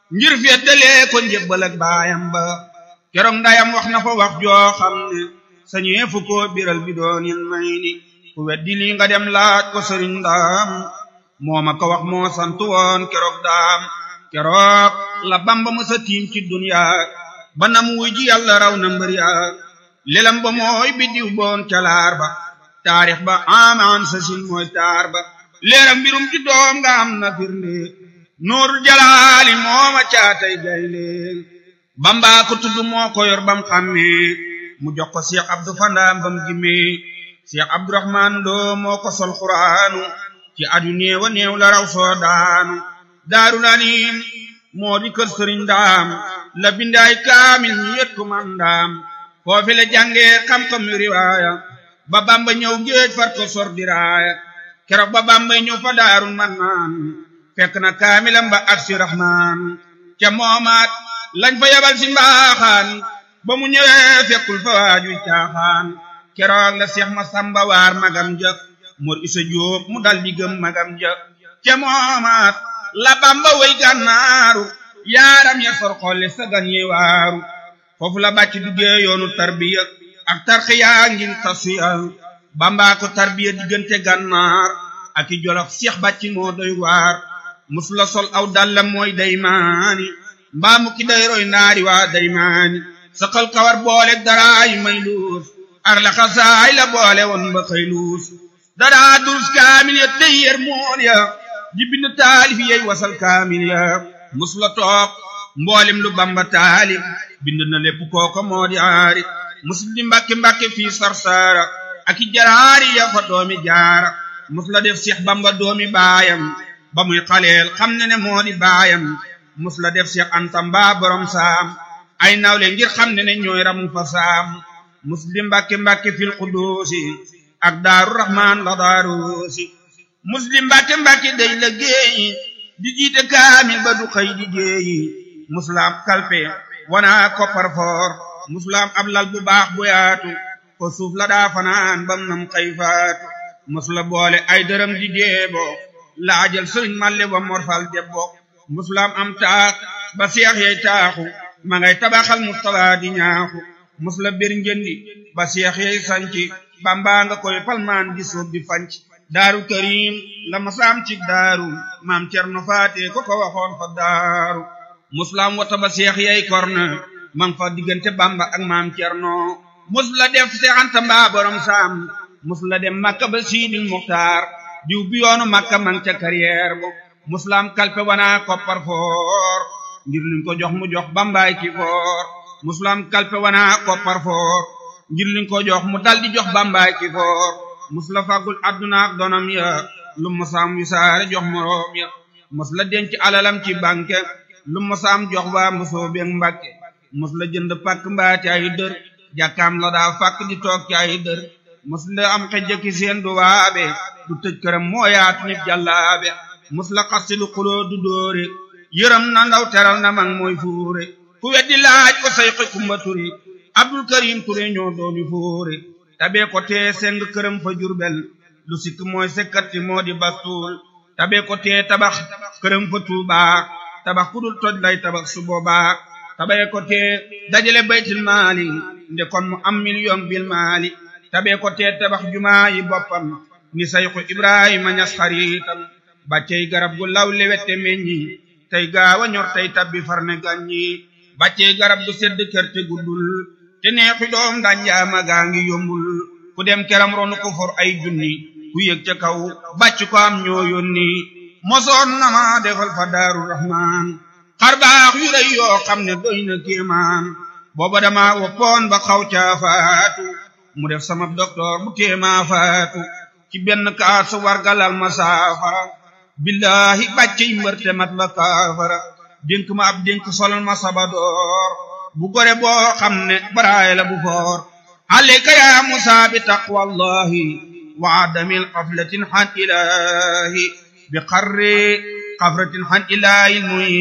ngir feddalee ko njébbal ak baayam ba keroog ndayam wax na fa wax joo xam ne sañee fu ko biral bi doonil may ni ku weddi lii nga dem laaj ko sëriñ ndaam moo ma ko wax moo sant woon keroog daam keroog la bamba mësa tiim ci dunya ba nam wuy ji yàlla raw na mbër ya lelam ba mooy biddiw boon calaar ba taarix ba amaan sa sin mooy taar ba leeram mbirum ci doom nga am na firnde nuurul jalaali mooma caatay gayle bamba ko tudd moo ko yor bam xàmmee mu jox ko Cheikh Abdou Fandaam bam gimmee Cheikh Abdourahman Lo moo ko sol xuraanu ci adu néew a néew la raw soo daanu daarul anim moo di kër sëriñ daam la bindaay kaamil ñu yët ko man daam foofi la jàngee xam-xam yu riwaaya ba bamba ñëw géej far ko sor diraaya keroog ba bamba ñëw fa daarul man naan fekk na kaamilam ba ak si rahmaan ca moomaat lañ fa yabal si mbaaxaan ba mu ñëwee fekkul fa waajuy caaxaan keroog la seex ma samba waar magam ja mor isa jóob mu dal di gëm magam ja ca moomaat la bamba way gànnaaru yaaram ya sor xolle sagan ye waaru foofu la bàcc duggee yoonu tarbiya ak tarxiya ngir tasiya bamba ko tarbiya diggante gànnaar ak i jolof seex bàcc moo doy waar mus la sol aw dallam mooy daymaani mbaamu ki day roy naari waa daymaani saqal kawar boole daraay may luus ar la xasaay la boole woon ba xëy luus daraa durus kaamil ya tey yer mool ya di bind taalif yey wasal kaamil ya mus la toog mboolem lu bamba taalif bind na lépp kooko moo di aari mus di mbàkke mbàkke fii sarsara ak i jaraari ya fa doomi jaara mus la def seex bamba doomi baayam ba muy xaleel xam ne ne moo di baayam mus la def seex anta mbaa borom saam ay nawle ngir xam ne ne ñooy ramu fa saam mus di mbàkke mbàkke fil quduusi ak daaru rahmaan la daaruusi muslim mbàkke mbàkke day la géeyi di jiite kaamil ba du xëy di géeyi musulaam kalpe wana koppar foor musulaam ab lal bu baax bu yaatu ko suuf la daa fanaan bam nam xëy faatu musula boole ay dërëm di deebo laajal sëriñ malle wa morfal debbo musulaam am taax ba seex yey taaxu ma ngay tabaxal mustala di ñaaxu musula bir njëndi ba seex yey sanci bambaa nga koy palmaan di suuf di fanc daaru karim la masaam ci daaru maam cerno faate ko ko waxoon fa daaru musulaam wata ba seex yey korne man fa diggante bamba ak maam cerno mus la def seexanta mbaa borom saam mus la dem makka ba siidil muxtaar diw bi yoonu makka man ca carrière bo musulaam kalpe wana koppar foor ngir luñ ko jox mu jox bambaay ki foor musulaam kalpe wana koppar foor ngir luñ ko jox mu dal di jox bambaay ki foor mus la fàggul adduna ak donam ya lu mosaam wisaare jox moroom ya mus la denc alalam ci banque lu mosaam jox waa mosoo beeg mbàkke mus la jënd pàkk mbaa ci ay dër jàkkaam la daa fàkk di toog ci ay dër mus la am xejjaki seen du waabe du tëj këram moo yaatu nit jàllaabe mus la xasti lu xuloo du dóore yërëm na ndaw teral na mag mooy fuure ku weddi laaj ko say xi kumba turi abdul karim ture ñoo doomi fuure tabee ko tee seng këram fa jurbel lu sikk mooy sekkati moo di bastuul tabee ko tee tabax këram fa tuubaa tabax ku dul toj lay tabax su boobaa tabee ko tee dajale baytil maali nde kon mu am million bil maali tabee ko tee tabax jumaa yi boppam ni sayxu ibrahima ñas xariitam bàccey garab gu law lewette meññi tey gaawa ñor tey tabbi farne gàññi bàccey garab gu sedd kër te guddul te neexi doom danjaama gaa ngi yombul ku dem keram ronu ko for ay junni ku yëg ca kaw bàcc ko am ñoo yónni mosoon na ma defal fa daaru rahmaan xar baax yu rëy yoo xam ne doy na kéemaan booba dama woppoon ba xaw caa faatu mu def sama docteur bu téemaa faatu ci benn kaas wargalal ma saafara billahi bàcce yi mbërte mat la kaafara dénk ma ab dénk solal ma sabadoor bu gore boo xam ne baraay la bu foor alayka ya musa bi taqwallahi wa adamil qaflatin han ilahi bi qarri qafratin han ilahi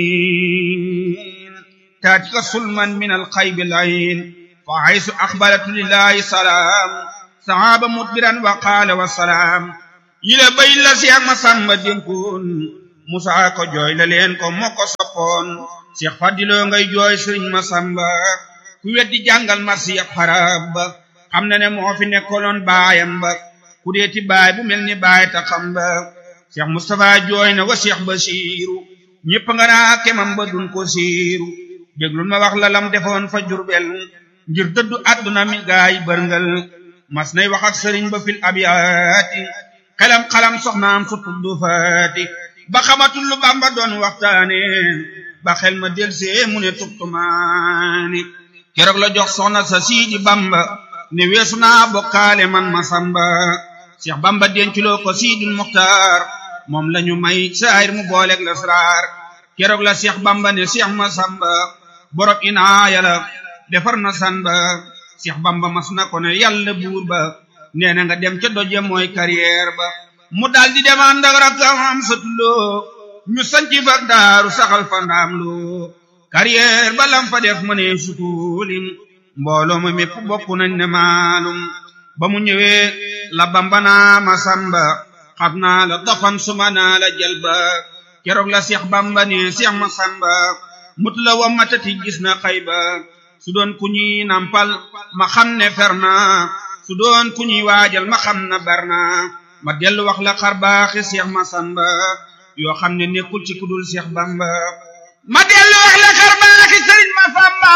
muin taatika sulman min alxaybi layin fa haysu axbaratu lillahi salaam sahaaba mudbiran wa qaala wa salaam yile bay la siyak ma sàmba dénkoon musaa ko jooy la leen ko moo ko soppoon seex fadiloo ngay jooy sëriñ masamba ku weddi jàngal marsi ab xarab ba xam na ne moo fi nekkoloon baayam ba ku deeti baay bu mel ni baay ta xam ba seex mustapha jooy na wa seex basiiru ñépp nga naa kemam ba dun ko siiru déglul ma wax la lam defoon fa jurbel ngir dëddu àdduna mi gaay bërngal mas nay wax ak sëriñ ba fil abiyaati xelam xalam soxnaam su tuddu faati ba xamatul lu bamba doon waxtaane ba xel ma delsee mu ne tubtumaani keroog la jox soxna sa siidi bamba ne weesu naa bokkaale man ma samba seex bamba denculoo ko siidul muxtaar moom lañu may saayir mu booleeg lasraar keroog la seex bamba ne seex ma samba borob inaaya la defar na samba seex bamba mas na ko ne yàlla buur ba nee na nga dem ca doje mooy carrière ba mu daldi dem ànd ak rakkam am satuloo ñu sanci fa daaru saxal fa ndaam loo carrière ba lam fa def mëne sutuulim mbooloo ma mépp bokk nañ ne maalum ba mu ñëwee la bamba naa ma samba xam naa la dafan suma naa la jalba keroog la seex bamba ne seex ma samba mut la wa matati gis na xayba su doon ku ñuy nampal ma xam ne fer na su doon ku ñuy waajal ma xam na bar na ma dellu wax la xar baaxi seex ma samba yoo xam ne nekkul ci kudul seex bamba ma dellu wax la xar baaxi sëriñ ma samba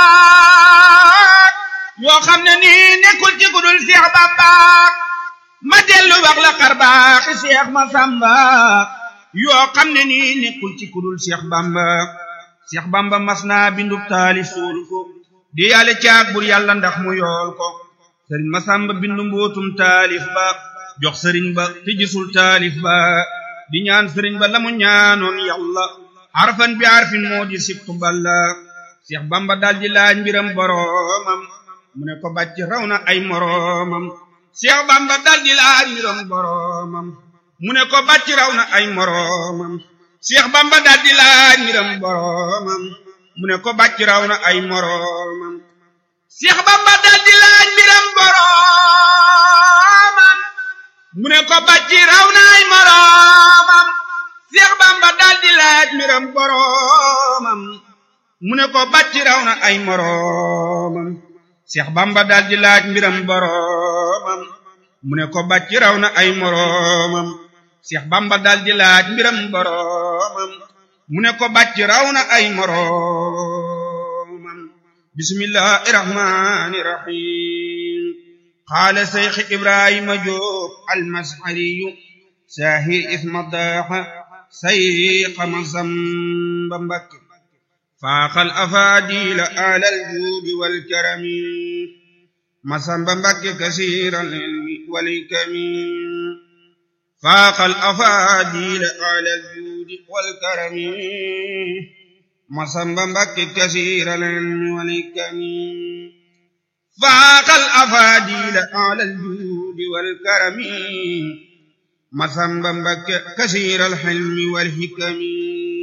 yoo xam ne nii nekkul ci kudul seex bamba ma dellu wax la xar baaxi seex ma samba yoo xam ne nii nekkul ci kudul seex bamba seex bamba mas naa bindub taali suul ko di yàlla caag bur yàlla ndax mu yool ko sëriñ masamba bindu mbootum taalif ba jox sëriñ ba te gisul taalif ba di ñaan sëriñ ba la mu ñaanoon yàlla harfan bi harfin moo di sibtu balla seex bamba daldi laaj mbiram boroomam mu ne ko bàcc raw na ay moroomam seex bamba daldi laaj mbiram boroomam mu ne ko bàcc raw na ay moroomam seex bamba daldi laaj mbiram boroomam mu ne ko bàcc raw na ay moroomam seex bamba daldi laaj mbiram boroomam mu ne ko bàcc raw na ay moroomam seex bamba daldi laaj mbiram boroomam mu ne ko bàcc raw na ay moroomam seex bamba daldi laaj mbiram boroomam mu ne ko bàcc raw na ay moroomam seex bamba daldi laaj mbiram boroomam mu ne ko bàcc raw na ay moroomam bismillahi rahmani rahim qaala seyx ibrahima joob almashariyu saahir isma daaxa sayqa masamba mbakke faaxal afaadila alal juudi walkarami masamba mbakke kasiiral ilmi walkami faaxal afaadila alal juudi walkarami masamba mbakke kasiiral ilmi walkami faaxal afaadila alal juudi walkarami masamba mbakke kasiiral ilmi walhikami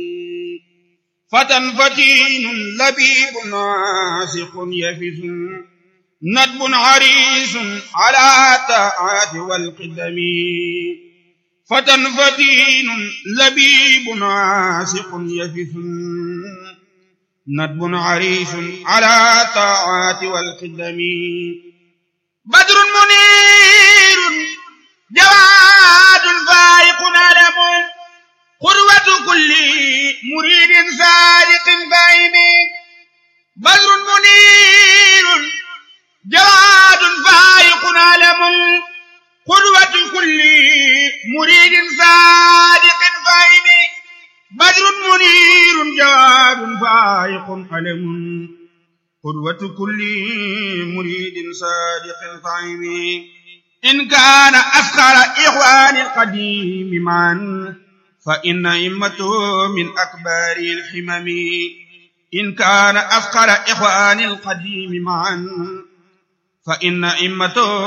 فتى فتين لبيب ناسق يفس ندب عريس على طاعات والقدم فتى فتين لبيب ناسق يفس ندب عريس على طاعات والقدم بدر منير جواد فائق علم قروة كل مريد صادق فاهم بدر منير جواد فائق علم قروة كل مريد صادق فاهم بدر منير جواد فائق علم قدوة كل مريد صادق فاهم إن كان أفخر إخوان القديم معا فإن إمته من أكبر الحمم إن كان أفقر إخوان القديم معا فإن إمته